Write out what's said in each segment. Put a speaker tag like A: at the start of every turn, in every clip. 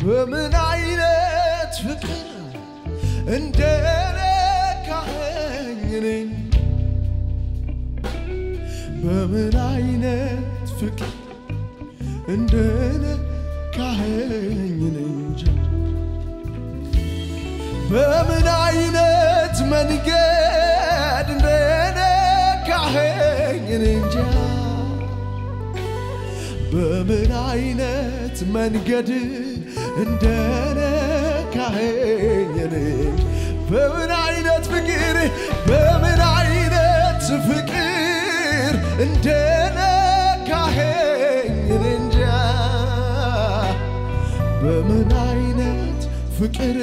A: በምን አይነት ፍቅር እንደነካኸኝ እኔን በምን አይነት ፍቅር እንደነካኸኝ እኔ እንጃ በምን አይነት መንገድ እንደነካኸኝ እኔ እንጃ በምን አይነት መንገድ እንደነካኸኝ እኔ በምን አይነት ፍቅር በምን አይነት ፍቅር እንደነካኸኝ እኔ እንጃ በምን አይነት ፍቅር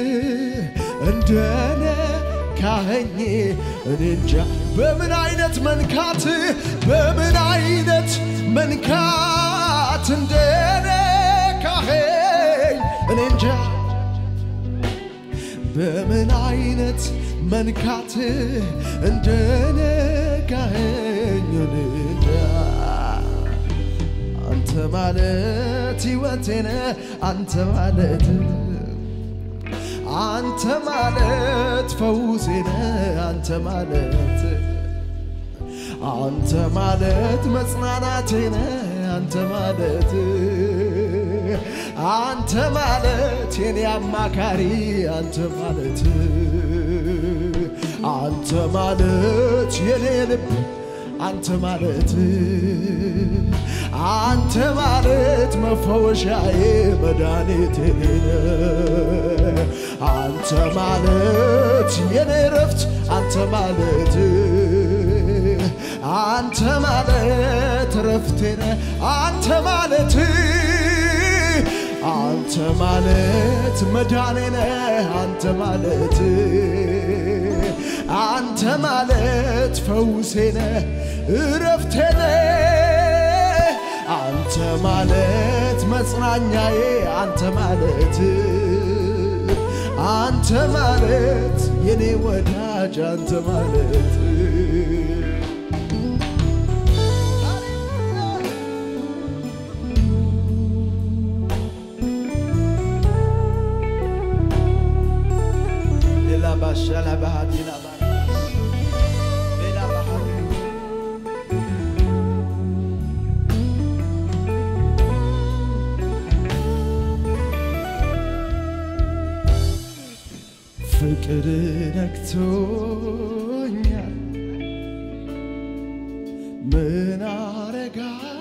A: እንደነካኸኝ እኔ እንጃ በምን አይነት መንካት በምን አይነት መንካት እንደነካኸኝ እኔ እንጃ በምን አይነት መንካት እንደነካኸኝ እኔ እንጃ አንተ ማለት ሕይወቴነ አንተ ማለት አንተ ማለት ፈውሴነ አንተ ማለት አንተ ማለት መጽናናቴነ አንተ ማለት አንተ ማለት የኔ አማካሪ አንተ ማለት አንተ ማለት የኔ ልብ አንተ ማለት አንተ ማለት መፈወሻዬ መድኃኒቴ አንተ ማለት የኔ ረፍት አንተ ማለት አንተ ማለት ረፍቴነ አንተ ማለት አንተ ማለት መዳኔነ አንተ ማለት አንተ ማለት ፈውሴነ እረፍቴነ አንተ ማለት መጽናኛዬ አንተ ማለት አንተ ማለት የኔ ወዳጅ አንተ ማለት ሌላ ባሻ ላባሃድ ሌላ ሌላ ባሃድ ፍቅር ነክቶኛል ምን አረጋ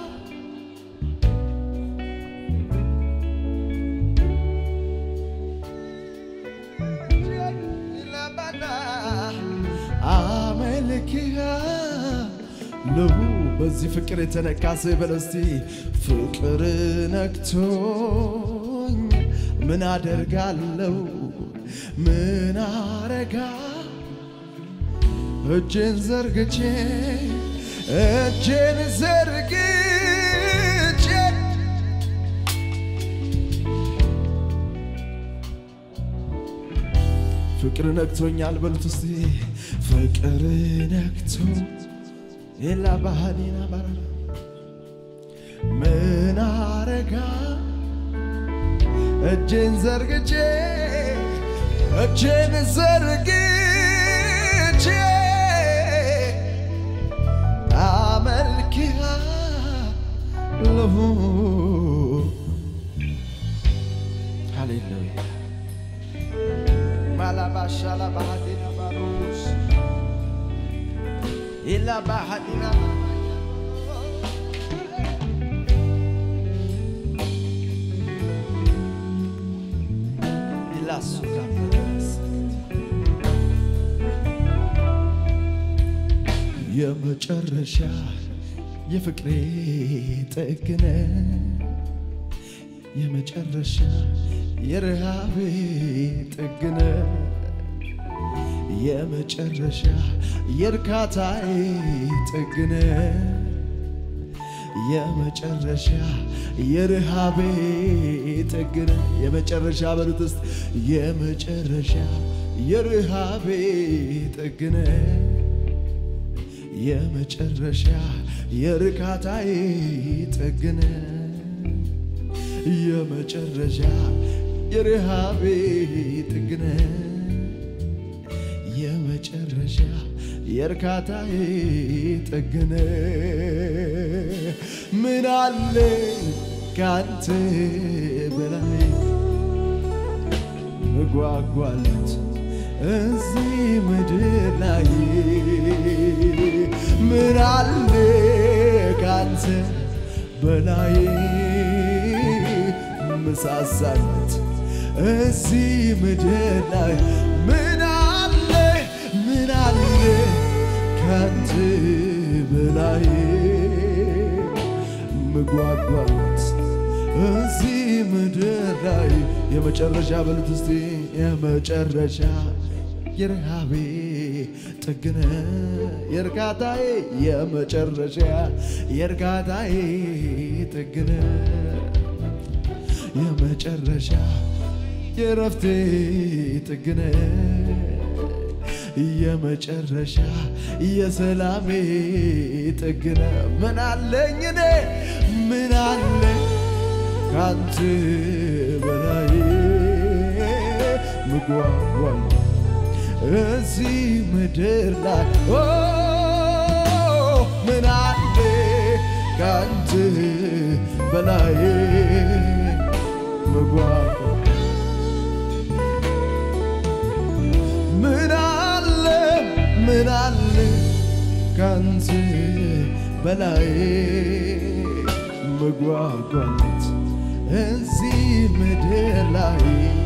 A: አመልክሃለሁ በዚህ ፍቅር የተነካ ሰው በለው እስቲ ፍቅር ነክቶኝ ምን አደርጋለሁ ምን አረጋ እጄን ዘርግቼ እጄን ዘርግቼ ፍቅር ነክቶኛል በሉት እስቲ ፍቅር ነክቶ የላ ባህሊና ባራ ምን አረጋ እጄን ዘርግቼ እጄን ዘርግቼ አመልክሃለሁ ሃሌሉያ ማላባሻላ ባህዲና ባሮስ ኢላ ባህዲና ኢላሱ የመጨረሻ የፍቅሬ ጥግነ የመጨረሻ የረሃቤ ጥግነ የመጨረሻ የእርካታዬ ጥግነ የመጨረሻ የረሃቤ ጥግነ የመጨረሻ በሉት ውስጥ የመጨረሻ የረሃቤ ጥግነ የመጨረሻ የርካታዬ ጥግነ የመጨረሻ የረሃቤ ጥግነ የመጨረሻ የእርካታዬ ጥግነ ምን አለ ካንተ በላይ መጓጓለት እዚህ ምድር ላይ ምን አለ ካንተ በላይ መሳሳለት እዚህ ምድር ላይ ምን አለ ምን አለ ካንተ በላይ ምጓጓለት እዚህ ምድር ላይ የመጨረሻ በሉት እስቲ የመጨረሻ የረሃቤ ጥግነ የእርካታዬ የመጨረሻ የእርካታዬ ጥግነ የመጨረሻ የረፍቴ ጥግነ የመጨረሻ የሰላሜ ጥግነ ምን አለኝ እኔ ምን አለ ካንተ በላይ ምጓጓል እዚህ ምድር ላይ ኦ ምን አለ ካንተ በላይ ምጓጓል ምን አለ ምን አለ ካንተ በላይ መጓጓለት እዚህ ምድር ላይ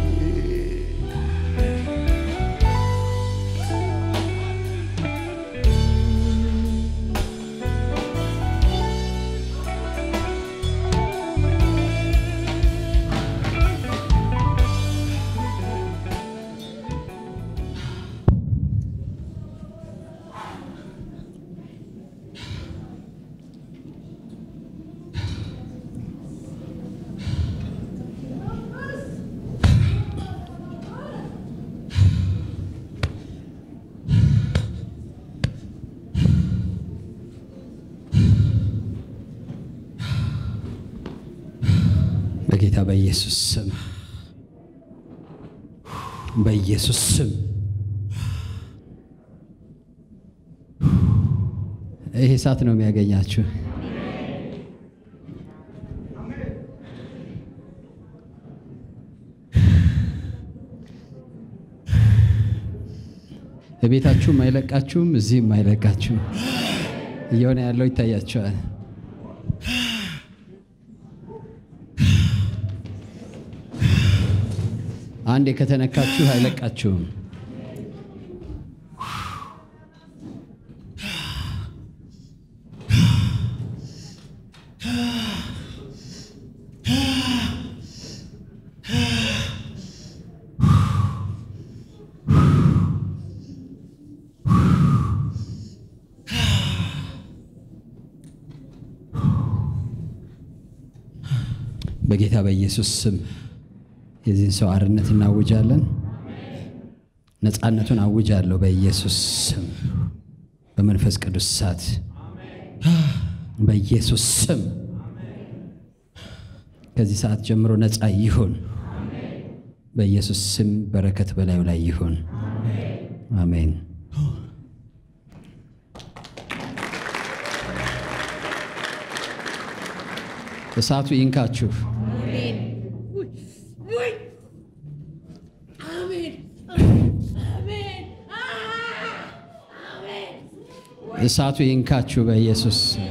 B: በጌታ በኢየሱስ ስም በኢየሱስ ስም ይሄ እሳት ነው የሚያገኛችሁ። ቤታችሁም አይለቃችሁም፣ እዚህም አይለቃችሁም። እየሆነ ያለው ይታያቸዋል። አንዴ ከተነካችሁ አይለቃችሁም። በጌታ በኢየሱስ ስም የዚህን ሰው አርነት እናውጃለን። ነፃነቱን አውጃለሁ በኢየሱስ ስም በመንፈስ ቅዱስ እሳት በኢየሱስ ስም ከዚህ ሰዓት ጀምሮ ነፃ ይሁን። በኢየሱስ ስም በረከት በላዩ ላይ ይሁን። አሜን። እሳቱ ይንካችሁ። እሳቱ ይንካችሁ በኢየሱስ ስም።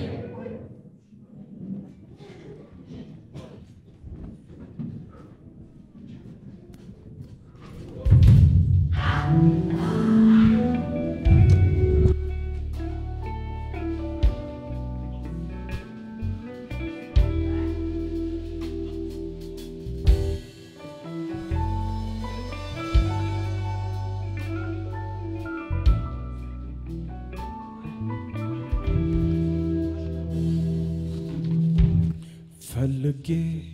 A: ፈልጌ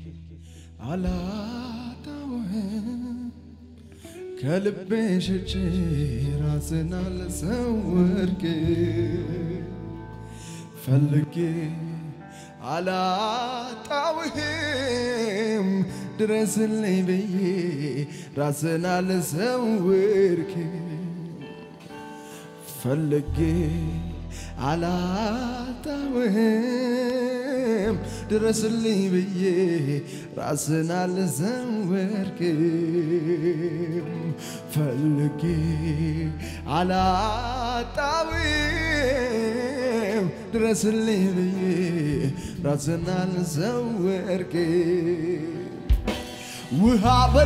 A: አላጣውህም ከልቤ ሸጬ ራስን አልሰወርክ ፈልጌ አላጣውህም ድረስልኝ ብዬ ራስን አልሰውርክ ፈልጌ አላጣውህም ድረስልኝ ብዬ ራስን አልሰወርክም ፈልጌ አላጣውህም ድረስልኝ ብዬ ራስን አልሰወርክም ውሃ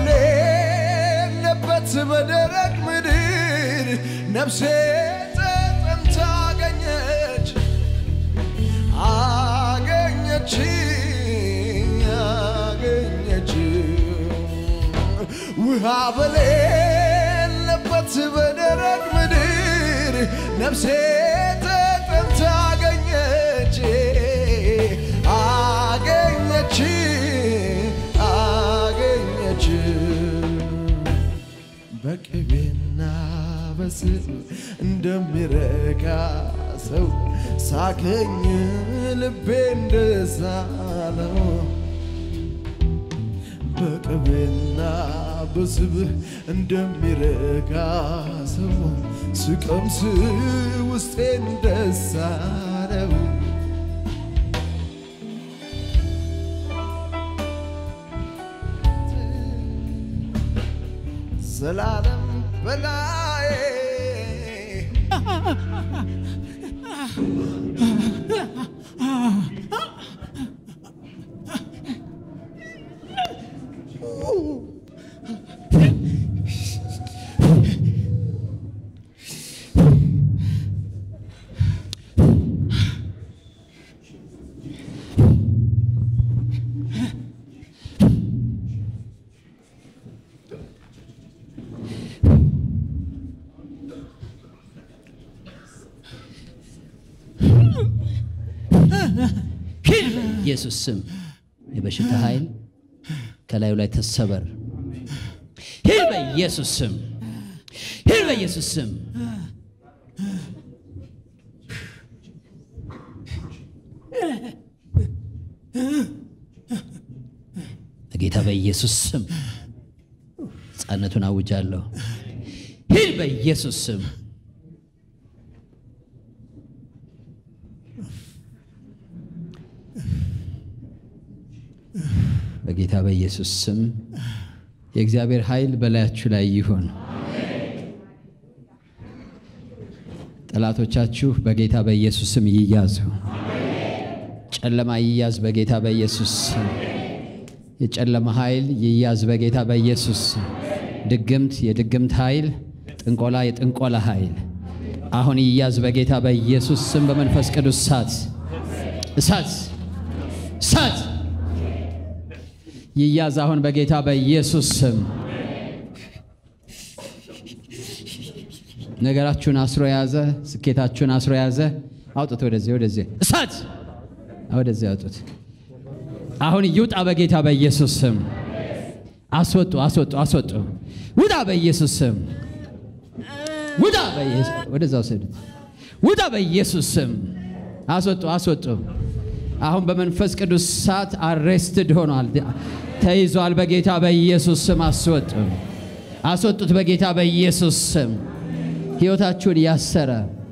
A: በሌለበት በደረቅ ምድር ነፍሴ ተጠምታ አገኘች አገኘች አገኘች ውሃ በሌለበት በደረቅ ምድር ነፍሴ ተጠምታ አገኘች አገኘች አገኘች በቅቤና በስብ እንደሚረካ ሰው ሳገኝ ልቤ እንደሳለው በቅቤና በስብህ እንደሚረካ ሰው ስቀምስ ውስጤ እንደሳለው ዘላለም በላይ
B: ሂድ በኢየሱስ ስም የበሽታ ኃይል ከላዩ ላይ ተሰበር። ሂድ በኢየሱስ ስም፣ ሂድ በኢየሱስ ስም። በጌታ በኢየሱስ ስም ሕፃነቱን አውጃለሁ። ሂድ በኢየሱስ ስም። በጌታ በኢየሱስ ስም የእግዚአብሔር ኃይል በላያችሁ ላይ ይሁን። ጠላቶቻችሁ በጌታ በኢየሱስ ስም ይያዙ። ጨለማ ይያዝ በጌታ በኢየሱስ ስም። የጨለማ ኃይል ይያዝ በጌታ በኢየሱስ ስም። ድግምት፣ የድግምት ኃይል፣ ጥንቆላ፣ የጥንቆላ ኃይል አሁን ይያዝ በጌታ በኢየሱስ ስም። በመንፈስ ቅዱስ እሳት እሳት እሳት ይያዝ አሁን በጌታ በኢየሱስ ስም። ነገራችሁን አስሮ የያዘ ስኬታችሁን አስሮ የያዘ አውጡት። ወደዚህ ወደዚህ እሳት ወደዚህ አውጡት። አሁን ይውጣ በጌታ በኢየሱስ ስም። አስወጡ አስወጡ አስወጡ። ውጣ በኢየሱስ ስም። ውጣ በኢየሱስ ወደዛ ወሰዱት። ውጣ በኢየሱስ ስም። አስወጡ አስወጡ። አሁን በመንፈስ ቅዱስ እሳት አሬስትድ ሆኗል፣ ተይዟል። በጌታ በኢየሱስ ስም አስወጡ፣ አስወጡት። በጌታ በኢየሱስ ስም ሕይወታችሁን ያሰረ፣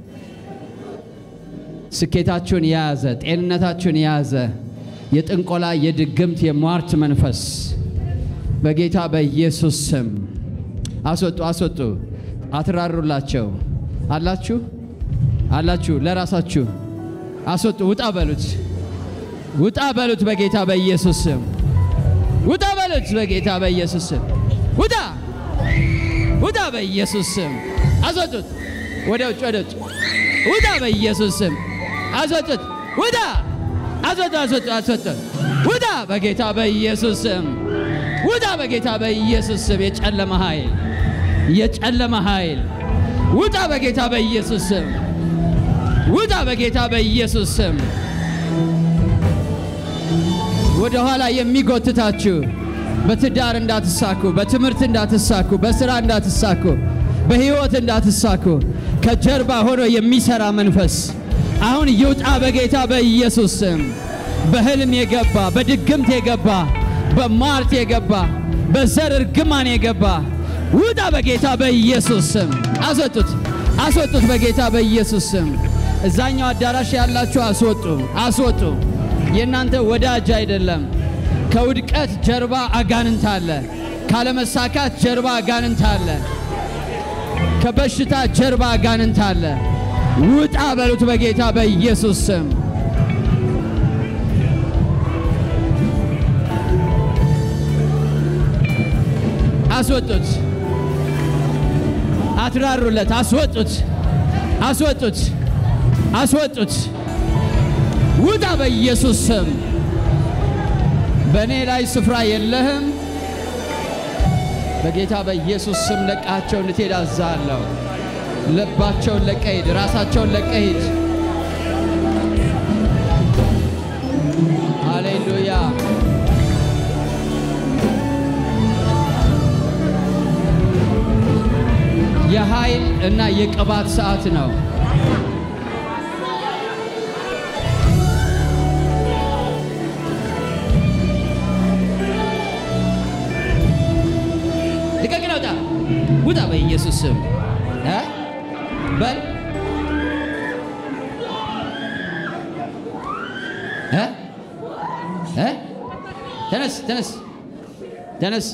B: ስኬታችሁን የያዘ፣ ጤንነታችሁን የያዘ የጥንቆላ የድግምት የሟርት መንፈስ በጌታ በኢየሱስ ስም አስወጡ፣ አስወጡ። አትራሩላቸው። አላችሁ አላችሁ፣ ለራሳችሁ አስወጡ። ውጣ በሉት ውጣ በሉት በጌታ በኢየሱስ ስም ውጣ በሉት በጌታ በኢየሱስ ስም ውጣ ውጣ በኢየሱስ ስም አስወጡት ወደ ውጭ ወደ ውጭ ውጣ በኢየሱስ ስም አስወጡት ውጣ አስወጡ አስወጡ አስወጡ ውጣ በጌታ በኢየሱስ ስም ውጣ በጌታ በኢየሱስ ስም የጨለመ ኃይል የጨለመ ኃይል ውጣ በጌታ በኢየሱስ ስም ውጣ በጌታ በኢየሱስ ስም ወደ ኋላ የሚጎትታችሁ በትዳር እንዳትሳኩ፣ በትምህርት እንዳትሳኩ፣ በስራ እንዳትሳኩ፣ በህይወት እንዳትሳኩ ከጀርባ ሆኖ የሚሰራ መንፈስ አሁን ይውጣ በጌታ በኢየሱስ ስም። በህልም የገባ በድግምት የገባ በሟርት የገባ በዘር እርግማን የገባ ውጣ በጌታ በኢየሱስ ስም አስወጡት፣ አስወጡት በጌታ በኢየሱስ ስም። እዛኛው አዳራሽ ያላችሁ አስወጡ፣ አስወጡ። የእናንተ ወዳጅ አይደለም። ከውድቀት ጀርባ አጋንንት አለ። ካለመሳካት ጀርባ አጋንንት አለ። ከበሽታ ጀርባ አጋንንት አለ። ውጣ በሉት በጌታ በኢየሱስ ስም። አስወጡት፣ አትራሩለት፣ አስወጡት፣ አስወጡት፣ አስወጡት። ውጣ በኢየሱስ ስም። በእኔ ላይ ስፍራ የለህም። በጌታ በኢየሱስ ስም ለቃቸው እንድትሄድ አዛለሁ። ልባቸውን ለቀህ ሂድ፣ ራሳቸውን ለቀህ ሂድ። ሃሌሉያ። የኃይል እና የቅባት ሰዓት ነው። ልቀቅ ነው። ውጣ ውጣ፣ በኢየሱስ ስም እ በል እ እ ተነስ ተነስ ተነስ።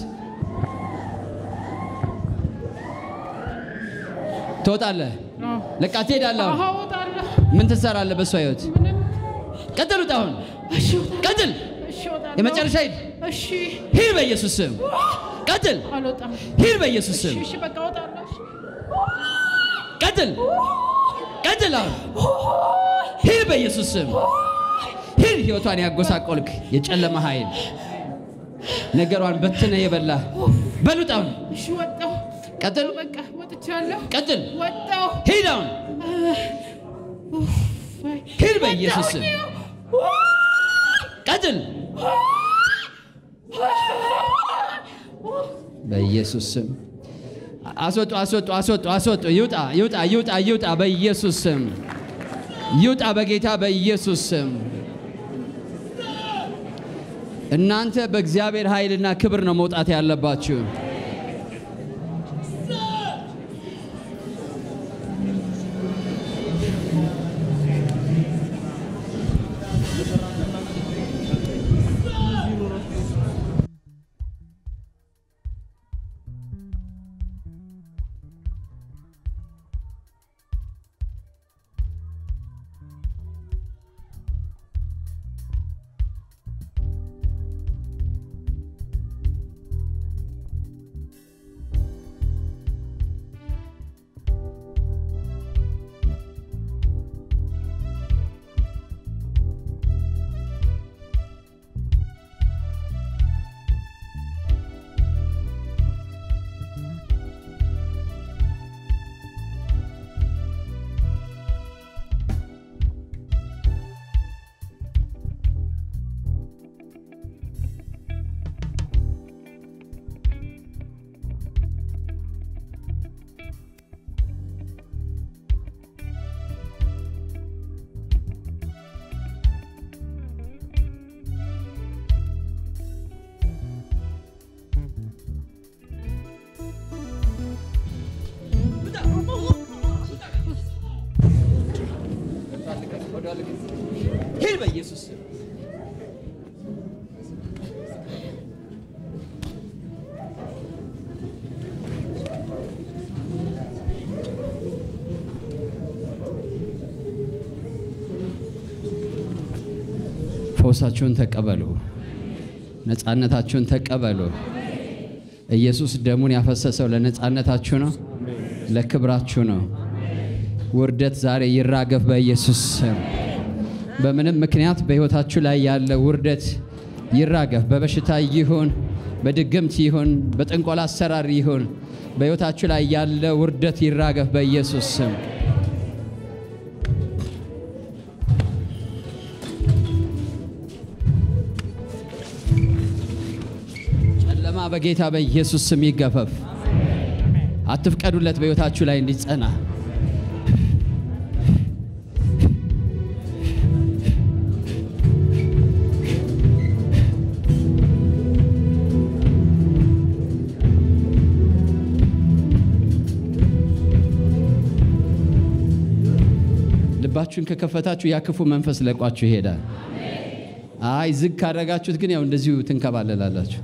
B: ትወጣለህ፣ ለቃ ትሄዳለህ። አሁን
C: እወጣለሁ።
B: ምን ትሰራለህ በእሷ ህይወት?
C: ምንም።
B: ቀጥል፣ ውጣ። አሁን
C: እሺ እወጣለሁ።
B: ቀጥል፣
C: እሺ እወጣለሁ።
B: የመጨረሻ ሂድ፣
C: እሺ
B: ሂድ በኢየሱስ ስም። ቀጥል፣
C: አልወጣም።
B: ሂድ በኢየሱስ ስም።
C: እሺ በቃ እወጣለሁ። እሺ።
B: ቀጥል፣ ቀጥል። አሁን ሂድ በኢየሱስ ስም። ሂድ፣ ህይወቷን ያጎሳቆልክ የጨለማ ኃይል ነገሯን በትነ የበላ በሉጥ። አሁን
C: እሺ ወጣሁ።
B: ቀጥል፣
C: በቃ ወጥቻለሁ።
B: ቀጥል፣
C: ወጣሁ።
B: ሂድ አሁን ሂድ በኢየሱስ ስም። ቀጥል በኢየሱስ ስም አስወጡ፣ አስወጡ፣ አስወጡ፣ አስወጡ። ይውጣ፣ ይውጣ፣ ይውጣ፣ ይውጣ በኢየሱስ ስም ይውጣ፣ በጌታ በኢየሱስ ስም። እናንተ በእግዚአብሔር ኃይልና ክብር ነው መውጣት ያለባችሁ። ሂድ በኢየሱስ ስም። ፈውሳችሁን ተቀበሉ። ነፃነታችሁን ተቀበሉ። ኢየሱስ ደሙን ያፈሰሰው ለነፃነታችሁ ነው፣ ለክብራችሁ ነው። ውርደት ዛሬ ይራገፍ በኢየሱስ ስም። በምንም ምክንያት በሕይወታችሁ ላይ ያለ ውርደት ይራገፍ። በበሽታ ይሁን፣ በድግምት ይሁን፣ በጥንቆላ አሰራር ይሁን፣ በሕይወታችሁ ላይ ያለ ውርደት ይራገፍ በኢየሱስ ስም። ጨለማ በጌታ በኢየሱስ ስም ይገፈፍ። አትፍቀዱለት በሕይወታችሁ ላይ እንዲጸና። ልባችሁን ከከፈታችሁ ያ ክፉ መንፈስ ለቋችሁ ይሄዳል። አይ ዝግ ካደረጋችሁት ግን ያው እንደዚሁ ትንከባለላላችሁ።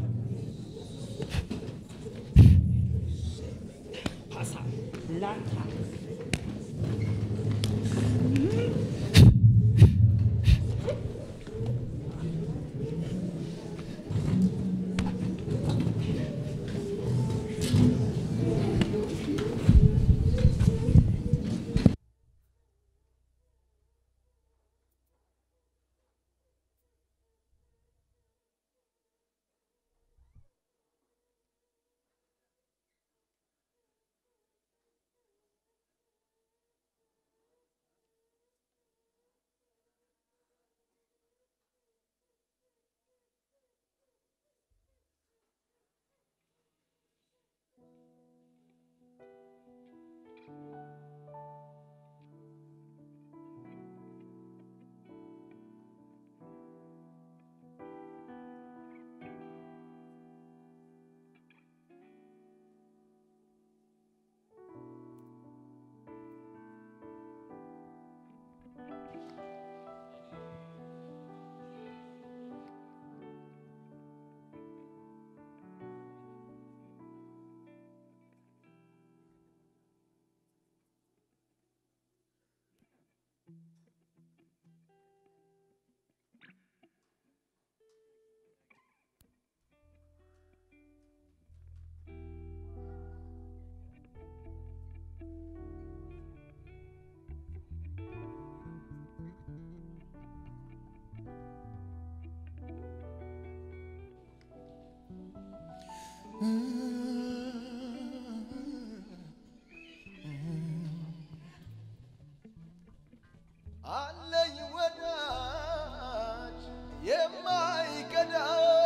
A: አለኝ ወዳጅ የማይከዳ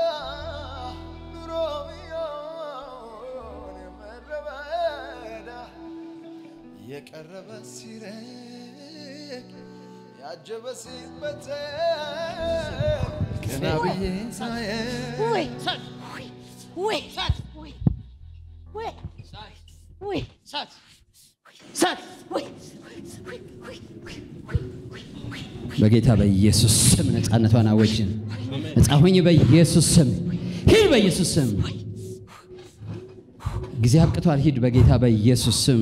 A: ኑሮ ቢሆን የምድረ በዳ የቀረበ ሲርቅ ያጀበ ሲበተን ቀና ብዬ ሳየው
D: ወይ ወይ ወይ ወይ ወይ
B: ሳት
D: ወይ
B: በጌታ በኢየሱስ ስም ነፃነቷን አወጅን። ነፃ ሁኝ በኢየሱስ ስም ሂድ፣ በኢየሱስ ስም ጊዜ አብቅቷል። ሂድ በጌታ በኢየሱስ ስም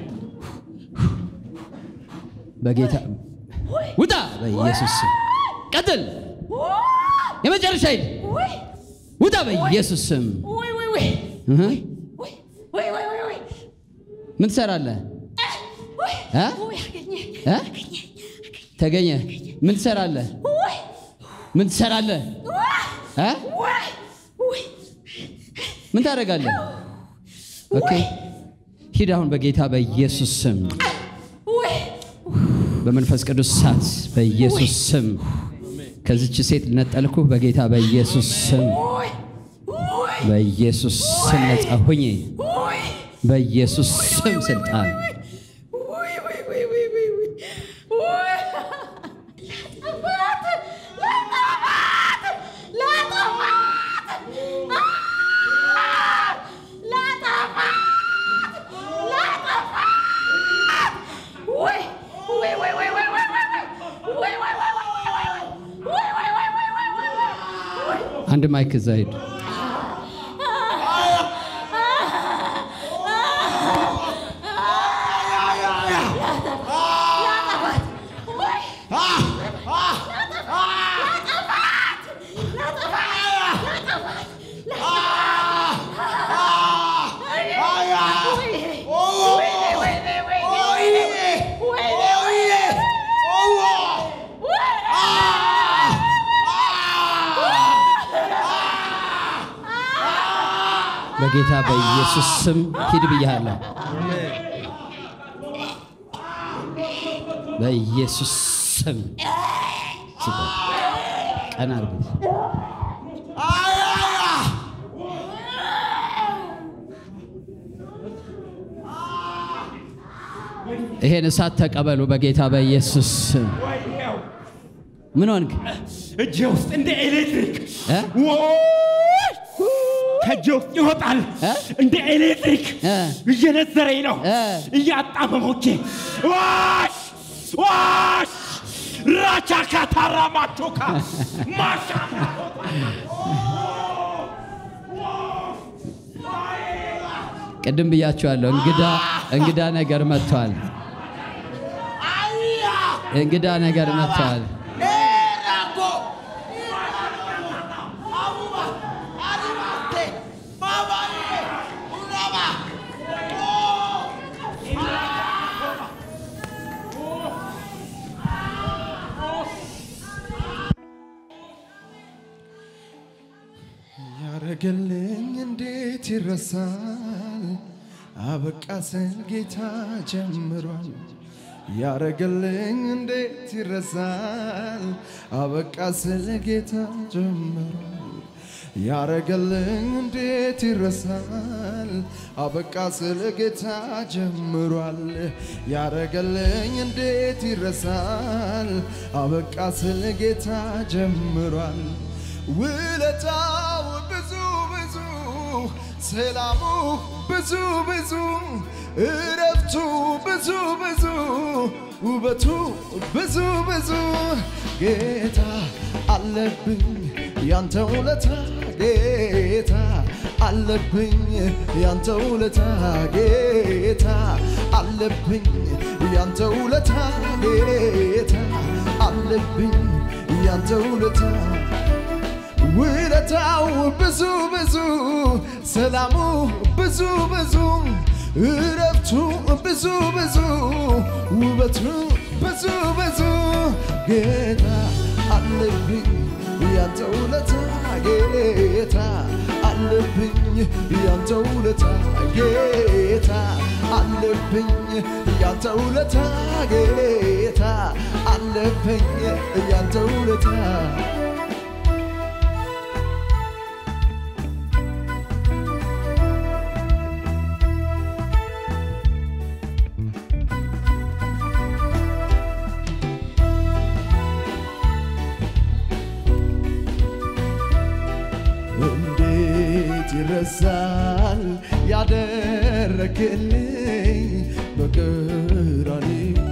B: በጌታ ውጣ፣ በኢየሱስ ስም ቀጥል። የመጨረሻ ሂድ፣
D: ወይ
B: ውጣ በኢየሱስ ስም።
D: ወይ ወይ ወይ
B: እህ፣
D: ወይ ወይ ወይ ወይ ወይ
B: ምን ትሰራለህ?
D: ወይ
B: እ?
D: ወይ አገኘ
B: እ? ተገኘ። ምን ትሰራለህ?
D: ወይ
B: ምን ትሰራለህ? እ?
D: ወይ ወይ
B: ምን ታደርጋለህ? ኦኬ ሂድ አሁን በጌታ በኢየሱስ ስም
D: ወይ
B: በመንፈስ ቅዱስ እሳት በኢየሱስ ስም ከዚች ሴት ነጠልኩ። በጌታ በኢየሱስ ስም
D: ወይ ወይ
B: በኢየሱስ ስም ነጻ ሁኝ።
D: ወይ
B: በኢየሱስ ስም ስልጣን
D: ወይ ወይ ወይ ወይ ወይ ወይ ወይ ላጠፋት ላጠፋት ላጠፋት ላጠፋት ወይ ወይ ወይ ወይ ወይ ወይ ወይ ወይ ወይ ወይ ወይ ወይ ወይ ወይ ወይ ወይ ወይ
B: አንድ ማይክ እዛ ሂድ።
D: ላጠፋት ወይ
B: በጌታ በኢየሱስ ስም ሂድ ብያለሁ። በኢየሱስ ስም ስጠን። ቀና አድርግ። ይሄን እሳት ተቀበሉ በጌታ በኢየሱስ ስም። ምን ሆንክ?
E: እጄ ውስጥ እንደ ኤሌክትሪክ
B: እ?
E: ወይ! ከእጄ ውስጥ ይወጣል
B: እ?
E: እንደ ኤሌክትሪክ
B: እ?
E: እየነዘረኝ ነው
B: እ?
E: እያጣመሞቼ ዋሽ ዋሽ ራቻ ካታራ ማቶካ ማሻ
B: ቅድም ብያችኋለሁ። እንግዳ እንግዳ ነገር መጥቷል። እንግዳ ነገር መጥቷል።
A: ያረገልኝ እንዴት ይረሳል? አበቃ ስል ጌታ ጀምሯል። ያረገልኝ እንዴት ይረሳል? አበቃ ስል ጌታ ጀምሯል። ያረገልኝ እንዴት ይረሳል? አበቃ ስል ጌታ ጀምሯል። ያረገልኝ እንዴት ይረሳል? አበቃ ስል ጌታ ጀምሯል። ውለታው ብዙ ብዙ፣ ሰላሙ ብዙ ብዙ፣ እረፍቱ ብዙ ብዙ፣ ውበቱ ብዙ ብዙ። ጌታ አለብኝ ያንተ ውለታ ጌታ አለብኝ ያንተ ውለታ ጌታ አለብኝ ያንተ ውለታ ጌታ አለብኝ ያንተ ውለታ ውለታው ብዙ ብዙ ሰላሙ ብዙ ብዙ እረፍቱ ብዙ ብዙ ውበቱ ብዙ ብዙ ጌታ አለብኝ ያንተ ውለታ ጌታ አለብኝ ያንተ ውለታ ጌታ አለብኝ ያንተ ውለታ ጌታ አለብኝ ያንተ ውለታ እንዴት ይረሳል ያደረክልኝ በቀራንዮ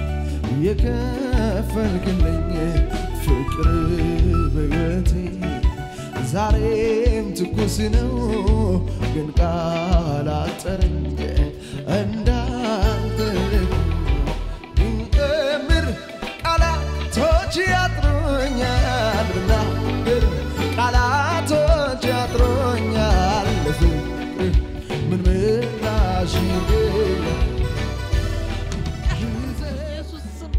A: የከፈልክልኝ ፍቅር በሕይወቴ ዛሬም ትኩስ ነው፣ ግን ቃል አጠረኝ እንዳንተ እምር ቃላቶች ያጥሩኛል ብናገር ቃላቶች ያጥሩኛል ለፍቅር ምን ምላሽ ይገኛል?
D: ኢየሱስ ስም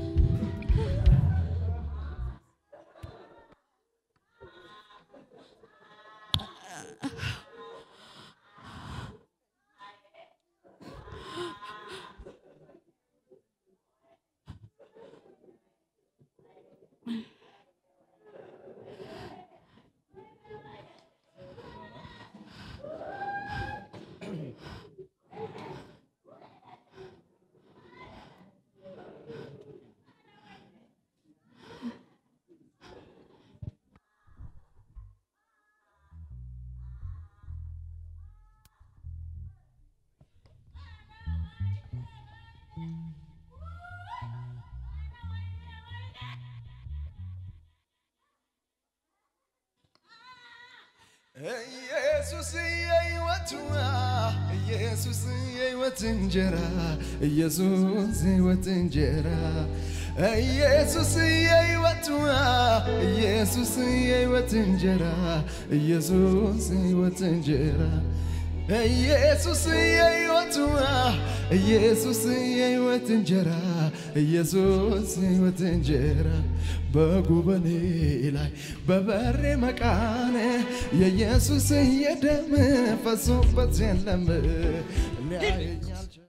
A: ኢየሱስ የሕይወት ውሃ ኢየሱስ የሕይወት እንጀራ ኢየሱስ የሕይወት እንጀራ ኢየሱስ የሕይወት ውሃ ኢየሱስ የሕይወት እንጀራ ኢየሱስ የሕይወት እንጀራ ኢየሱስ የሕይወት ውሃ ኢየሱስ የሕይወት እንጀራ ኢየሱስ የሕይወት እንጀራ በጉበኔ ላይ በበሬ መቃን የኢየሱስ የደም ፈሶበት የለም ሊያየኝ አልቻለም።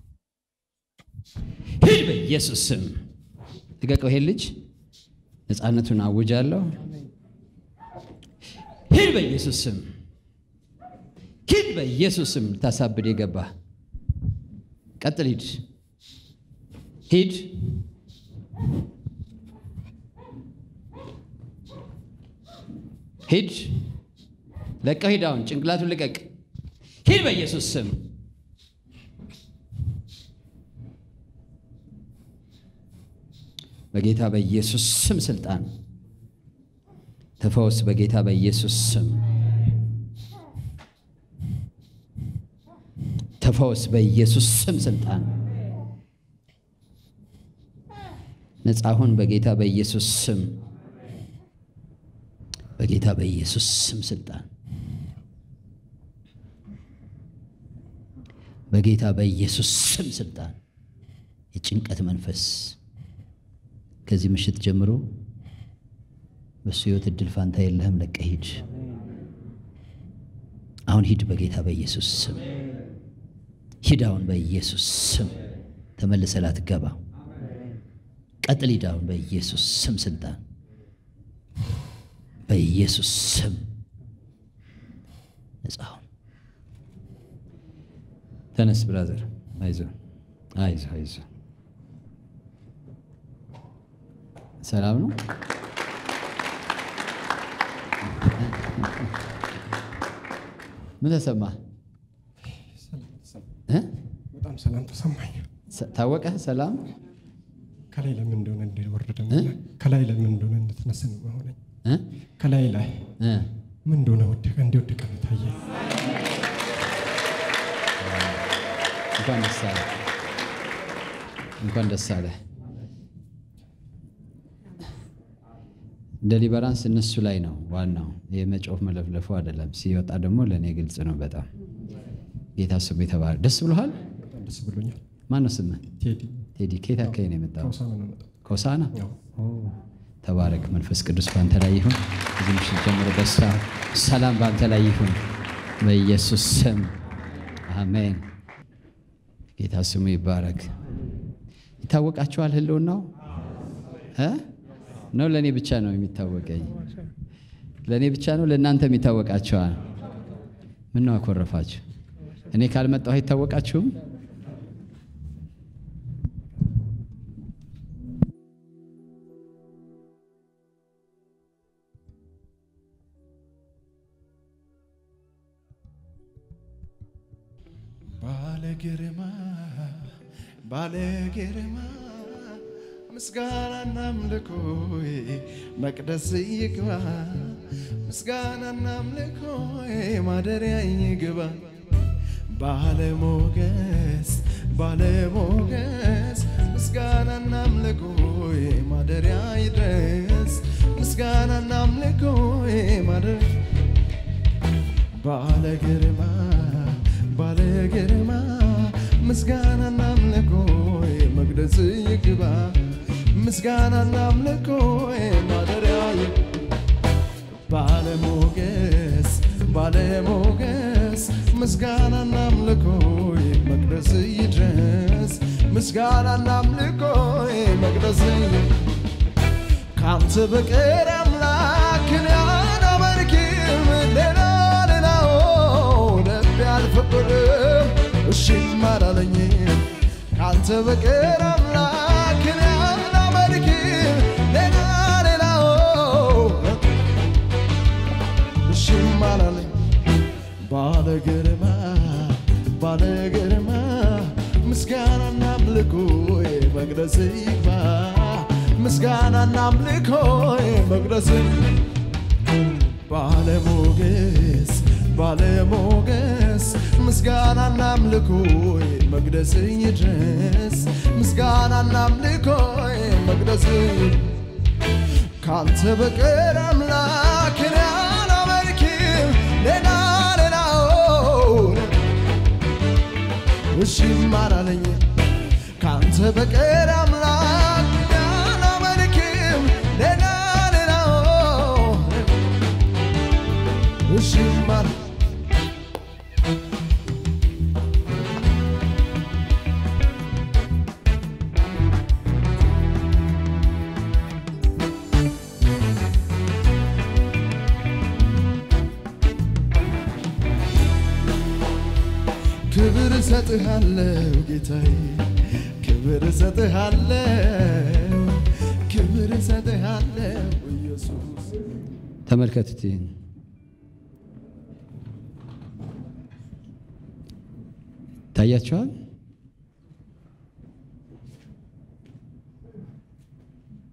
B: ሂድ በኢየሱስ ስም ልቀቀው። ይሄን ልጅ ነፃነቱን አውጃለሁ። ሂድ በኢየሱስ ስም ሂድ በኢየሱስ ስም። ልታሳብድ የገባ ቀጥል። ሂድ ሂድ። ሂድ ለቀው ሂድ። አሁን ጭንቅላቱን ልቀቅ። ሂድ በኢየሱስ ስም። በጌታ በኢየሱስ ስም ስልጣን ተፈወስ። በጌታ በኢየሱስ ስም ተፈወስ። በኢየሱስ ስም ስልጣን ነፃ ሁን። በጌታ በኢየሱስ ስም በጌታ በኢየሱስ ስም ስልጣን በጌታ በኢየሱስ ስም ስልጣን የጭንቀት መንፈስ ከዚህ ምሽት ጀምሮ በእሱ ሕይወት እድል ፋንታ የለህም። ለቀህ ሂድ። አሁን ሂድ በጌታ በኢየሱስ ስም ሂድ። አሁን በኢየሱስ ስም ተመልሰህ ላትገባ ቀጥል። ሂድ አሁን በኢየሱስ ስም ስልጣን በኢየሱስ ስም ነጻ ሁን። ተነስ ብራዘር፣ አይዞ አይዞ አይዞ። ሰላም ነው። ምን ተሰማ?
F: በጣም ሰላም ተሰማኝ።
B: ታወቀህ? ሰላም
F: ከላይ ለምን እንደሆነ እንዲወርድ ከላይ ለምን እንደሆነ እንድትነስን መሆነኝ
B: እ?
F: ከላይ ላይ
B: እ?
F: ምን እንደሆነ ወደቀ እንዲወደቀ ነው ታየኝ።
B: እንኳን ደስ አለ፣ እንኳን ደስ አለ። ደሊበራንስ እነሱ ላይ ነው ዋናው። የመጮፍ መለፍለፉ አይደለም። ሲወጣ ደግሞ ለእኔ ግልጽ ነው በጣም ጌታ ስሙ የተባረ ደስ ብሎሃል?
F: በጣም ደስ ብሎኛል።
B: ማን ነው ስምህ?
F: ቴዲ
B: ቴዲ። ከየት አካባቢ ነው የመጣው?
F: ከውሳና ነው የመጣው።
B: ከሆሳና።
F: ያው
B: ተባረክ። መንፈስ ቅዱስ በአንተ ላይ ይሁን። እዚህ ምሽት ጀምሮ ደስታ፣ ሰላም በአንተ ላይ ይሁን በኢየሱስ ስም አሜን። ጌታ ስሙ ይባረክ። ይታወቃችኋል ህልውናው እ ነው ለእኔ ብቻ ነው የሚታወቀኝ? ለእኔ ብቻ ነው ለእናንተም ይታወቃችኋል? ምን ነው አኮረፋችሁ? እኔ ካልመጣሁ አይታወቃችሁም?
A: ባለ ግርማ ባለ ግርማ ምስጋናና አምልኮዬ መቅደስ ይግባ ምስጋናና አምልኮዬ ማደሪያ ይግባ ባለ ሞገስ ባለ ሞገስ ምስጋናና አምልኮዬ ማደሪያ ይድረስ ምስጋናና አምልኮዬ ማደሪያ ባለ ግርማ ባለ ግርማ ምስጋናና አምልኮዬ መቅደስ ይግባ ምስጋናና አምልኮዬ ማደሪያ ባለ ሞገስ ባለ ሞገስ ምስጋናና አምልኮዬ መቅደስ ይድረስ ምስጋናና አምልኮዬ መቅደስ ካንተ በቀር አምላክን አላመልክም ሌላ ሌላው ልቤ አልፈቀደም እሺም አላለኝም ካንተ በቀር አምላክን አላመልክም ሌላ ሌላው እሺም አላለኝ ባለ ግርማ ባለ ግርማ ምስጋናና አምልኮዬ መቅደስ ይግባ ምስጋናና አምልኮዬ መቅደስ ባለሞገስ ባለሞገስ ምስጋናና አምልኮዬ መቅደስ ይድረስ ምስጋናና አምልኮዬ መቅደስ ካንተ በቀር አምላክን አላመልክም ሌላ ሌላውን እሺም አላለኝ ካንተ በቀር አምላክ አላመልክም ሌላ ሌላውን እሺም አለ ክብር እሰጥሃለሁ ጌታዬ፣ ክብር እሰጥሃለሁ፣ ክብር እሰጥሃለሁ ኢየሱስ።
B: ተመልከቱት ይህን ታያችኋል።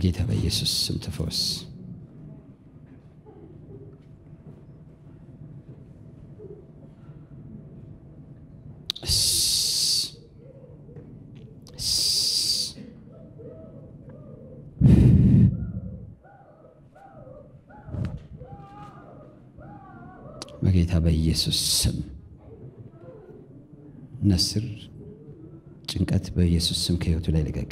B: በጌታ በኢየሱስ ስም ተፈወስ። እስ- እስ- በጌታ በኢየሱስ ስም ነስር ጭንቀት በኢየሱስ ስም ከህይወቱ ላይ ልቀቅ።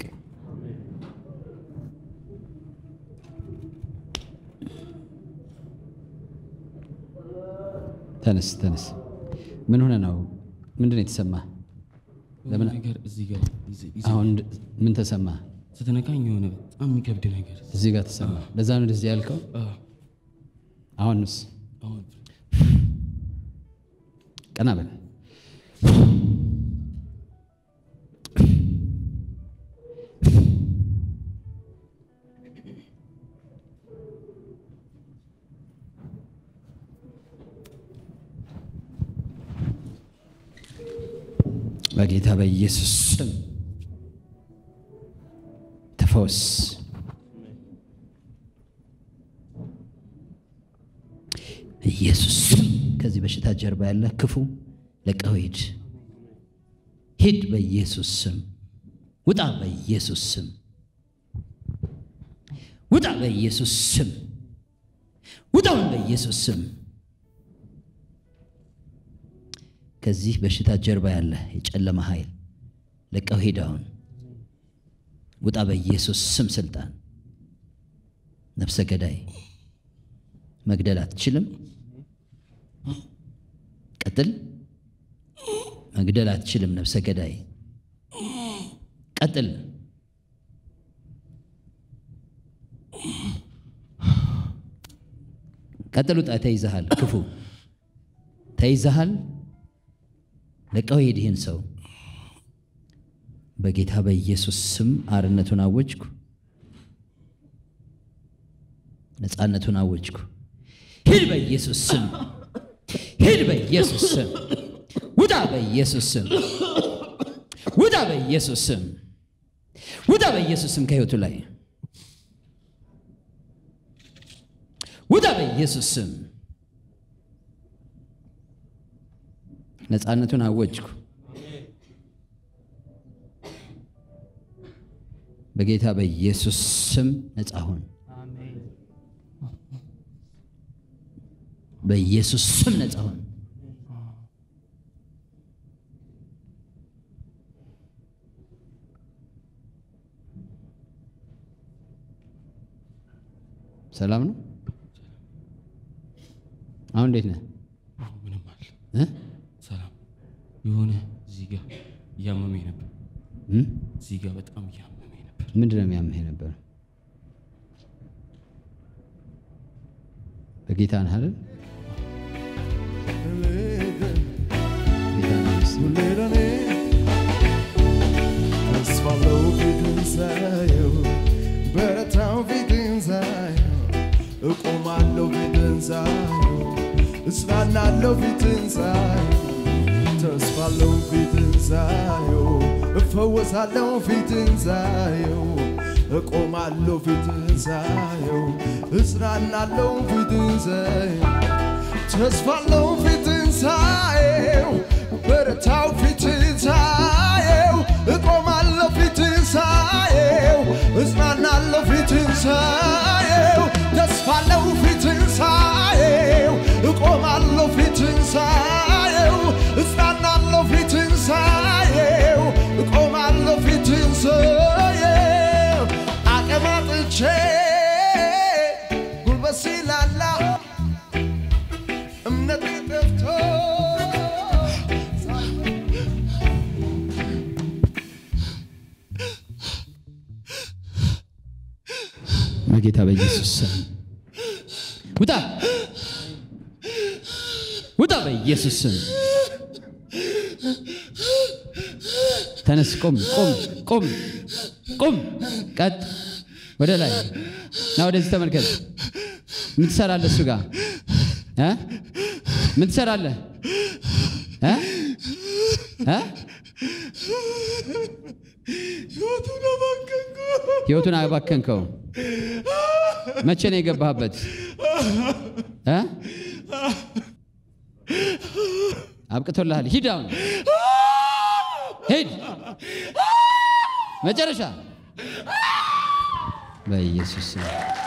B: ተነስ ተነስ። ምን ሆነ ነው? ምንድን ነው የተሰማ? ለምን
G: ነገር እዚህ ጋር ይዘ- ይዘ-
B: አሁን ምን ተሰማ?
G: ስትነካኝ የሆነ በጣም የሚከብድ ነገር
B: እዚህ ጋር ተሰማ። ለዛ ነው እንደዚህ ያልከው።
G: አዎ፣
B: አሁንስ
G: አሁን
B: ቀና በል። በጌታ በኢየሱስ ስም ተፈወስ። ኢየሱስ ስም ከዚህ በሽታ ጀርባ ያለ ክፉ ለቀው ሂድ፣ ሂድ በኢየሱስ ስም ውጣ፣ በኢየሱስ ስም ውጣ፣ በኢየሱስ ስም ውጣውን፣ በኢየሱስ ስም ከዚህ በሽታ ጀርባ ያለ የጨለማ ኃይል ለቀው ሂድ አሁን ውጣ፣ በኢየሱስ ስም ስልጣን ነፍሰ ገዳይ መግደል አትችልም። ቀጥል። መግደል አትችልም። ነፍሰ ገዳይ ቀጥል። ቀጥል። ውጣ። ተይዘሃል። ክፉ ተይዘሃል። ለቀው ሂድ ይህን ሰው በጌታ በኢየሱስ ስም አርነቱን አወጅኩ። ነፃነቱን አወጅኩ። ሂድ በኢየሱስ ስም ሂድ በኢየሱስ ስም ውጣ በኢየሱስ ስም ውጣ በኢየሱስ ስም ውጣ በኢየሱስ ስም ከህይወቱ ላይ ውጣ በኢየሱስ ስም ነፃነቱን አወጅኩ። በጌታ በኢየሱስ ስም ነፃ ሁን። በኢየሱስ ስም ነፃ ሁን። ሰላም ነው። አሁን እንዴት ነህ?
G: አሁን ምንም አለ
B: እ?
G: ሰላም የሆነ እዚህ ጋር እያመመኝ ነበር።
B: እ?
G: እዚህ ጋር በጣም እያመመኝ ነበር።
B: ምንድን ነው የሚያምህ ነበር? በጌታ ነህ አይደል? ጌታ ነህ እስኪ።
A: ሁሌ ለኔ ተስፋለው ፊትን ሳየው በረታው ፊትን ሳየው እቆማለው ፊትን ሳየው እጽናናለው ፊትን ሳየው ተስፋለው ፊትን ሳየው እፈወሳለው ፊትን ሳየው እቆማለው ፊትን ሳየው እጽናናለው ፊትን ሳየው ተስፋለው ፊትን ሳየው በረታው ፊትን ሳየው እቆማለሁ ፊትን ሳየው እጽናናለሁ ፊትን ሳየው ተስፋለው ፊትን ሳየው እቆማለሁ ፊትን ሳየው እጽናናለሁ ፊትን ሳየው እቆማለሁ ፊትን ሳየው አቀማጥቼ ጉልበት ሲላላ እምነት ጠፍቶ
B: በጌታ በኢየሱስ ስም ውጣ ውጣ፣ በኢየሱስ ስም ተነስ፣ ቁም፣ ቁም፣ ቁም፣ ቁም፣ ቀጥ፣ ወደ ላይ ና፣ ወደዚህ ተመልከት። ምን ትሰራለህ? እሱ ጋር እ? ምን ትሰራለህ? እ? እ?
A: ህይወቱን አባከንኩ።
B: ህይወቱን አባከንከው። መቼ ነው የገባህበት? እ? አብቅቶልሃል። ሂድ አሁን ሂድ። መጨረሻ በኢየሱስ ስም